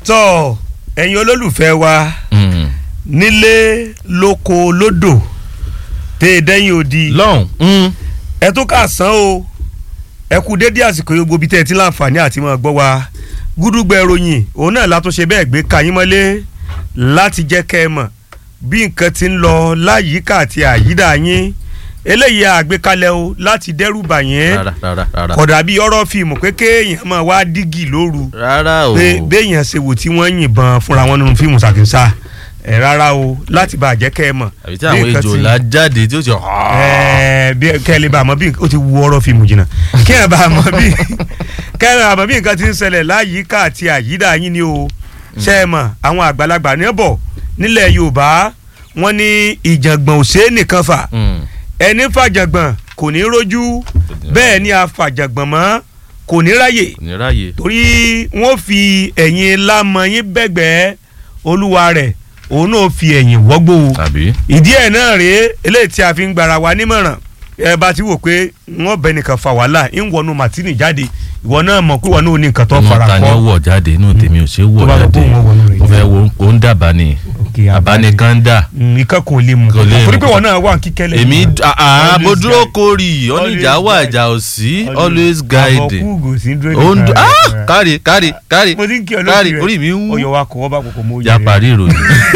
tọ́ ẹ̀yin olólùfẹ́ wa nílé lóko lódò tẹ́ ẹ dẹ́yìn odi lọ́hùn. ẹ tó kà sán o ẹ kú dédé àsìkò yóò gbobi tẹ́ ẹ ti láǹfààní àti máa gbọ́ wa gúdúgbẹ ìròyìn òun náà látúnṣe bẹ́ẹ̀ gbé kayín mọ́lé láti jẹ́ kẹ́ ẹ mọ̀ bí nǹkan ti ń lọ láyìíká àti àyídà yín eléyìí àgbékalẹ̀ o láti dẹ́rù bà yẹn rárá rárá rárá. kódà bí ọ̀rọ̀ fíìmù pé kéèyàn máa wá dígì lóru rárá o. pé béèyàn ṣe wò tí wọ́n yìnbọn fúnra wọn nínú fíìmù ṣàkínsà ẹ̀ rárá o láti bá a jẹ́ kẹ́ ẹ mọ̀. àbí tí àwọn bí nǹkan ejò ti- la jáde tí ó ti. ẹ̀ẹ́ bí kẹ́ ẹ lè bá a mọ̀ bí ó ti wu ọ̀rọ̀ fíìmù jìnnà kẹ́ ẹ bá a mọ̀ bí kẹ́ ẹ bá a mọ̀ bí nǹkan ti ń ṣẹlẹ̀ láyìíká àti àyídà yín ni o ṣe é mọ̀ àwọn àgbàlagbà ní bọ̀ nílẹ̀ Yorùbá wọ́n ní ìjàngbọ̀n ò ṣeé nìkan fà Mm. ẹni fàjàngbọ̀n kò ní rójú bẹ́ẹ̀ ni àfàjàngbọ̀n mọ́ kò ní ráyè kò ní ráàyè. torí wọ́n fi ẹ̀yìn lámọ yín bẹ́gbẹ́ olúwa rẹ̀ òun náà fi ẹ̀yìn wọ́gbó o tàbí. ìdí ẹ̀ náà rèé eléyìí tí a fi ń gbara wa nímọ̀ràn ẹ bá ti wò pé wọ́n bẹ nìkan fa wàhálà ń wọnú màtínì jáde ìwọ náà mọ̀ pé wọn náà ní nǹkan tó ọmọ fara ta ni ó kọ́ wọ̀ jáde inú tèmi ò ṣe é wọ̀ Tó bá lọ jáde pé òun wọnú rẹ̀ mo fẹ́ jáde. wo ó ń dàbá ni Okay, àbánikan dà. nǹkan kò lè mú Kò lè mú. torí pé wọn náà wà kíkẹ́lẹ́ èmi àá mo Always dúró guide. kórì oníjà wà guide. ìjà ò sí always guide. àbọ̀kúùgò sí dúró ó ń nìkan dún rẹ̀. ah kárí kárí kárí mo ti ń kí ọ kárí lórí rẹ̀ orí mi ń wú. ọyọ wa kọ ọba kòkò mọ já parí ìròyìn.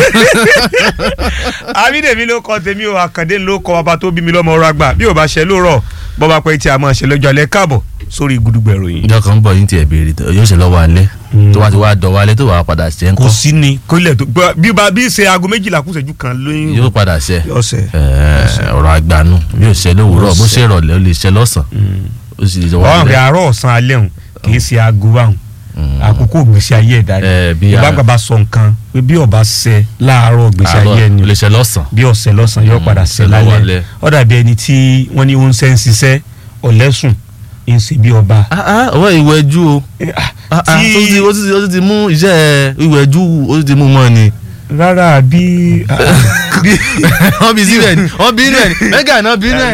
àbídèmí ló kọ tèmi o àkàndé ló kọ bàbá tó bí mi lọ́mọ ọ̀rọ̀ àgbà bí ò bá ṣe lóòrọ̀ bọ́ba pé tí a máa ṣe lọ́jọ́ alẹ́ káàbọ̀ sórí gudugbẹ̀ ròyìn. ìjọ kan ń bọ̀ yín tiẹ̀ béèrè tó- yóò ṣe lọ́wọ́ alẹ́ tó wá ti wá dọ̀wọ́ alẹ́ tó wà padà ṣe ń kò kọ́ sí ni kó ilẹ̀ tó gbọ́ bí ba bí ṣe aago méjìlá kù ṣẹ́jú kan lóyún yóò padà ṣe ọ̀sẹ̀. Ẹ̀, ọ̀rọ̀ àgbànú bí ó ṣe lówùúrọ̀ bó ṣe rọ̀lẹ́ ó lè ṣe lọ́sàn ó sì lè ṣe ọ̀hún wọ́n rẹ̀ àárọ̀ ọ̀sán alẹ́ hùn kì í ṣe aago báhùn àkókò gbèsè ayé ẹ̀dá Ẹ̀, bí ni a- ìbá bàbá sọ nǹkan pé bí ọba ṣẹ láàárọ̀ gbèsè ayé ẹni ó lè ṣe lọ́sàn bí ọ̀sẹ̀ lọ́sàn yóò Mm, padà ṣẹ ṣe lọ́wọ́ lálẹ́ alẹ́. ó dàbí ẹni tí wọ́n ní ó ń ṣe ń ṣiṣẹ́ ọ̀lẹ́sùn ń ṣe bí ọba. ọwọ́ ìwẹ̀jú o Ah, Ah, ah, tí- ó ti- ó ti- ó ti ti mú iṣẹ́ ìwẹ̀jú ó ti ti mú mọ́ ni rárá bí. wọ́n bí síbẹ̀ ni wọ́n bí rẹ̀ ni mẹ́gà náà bí rẹ̀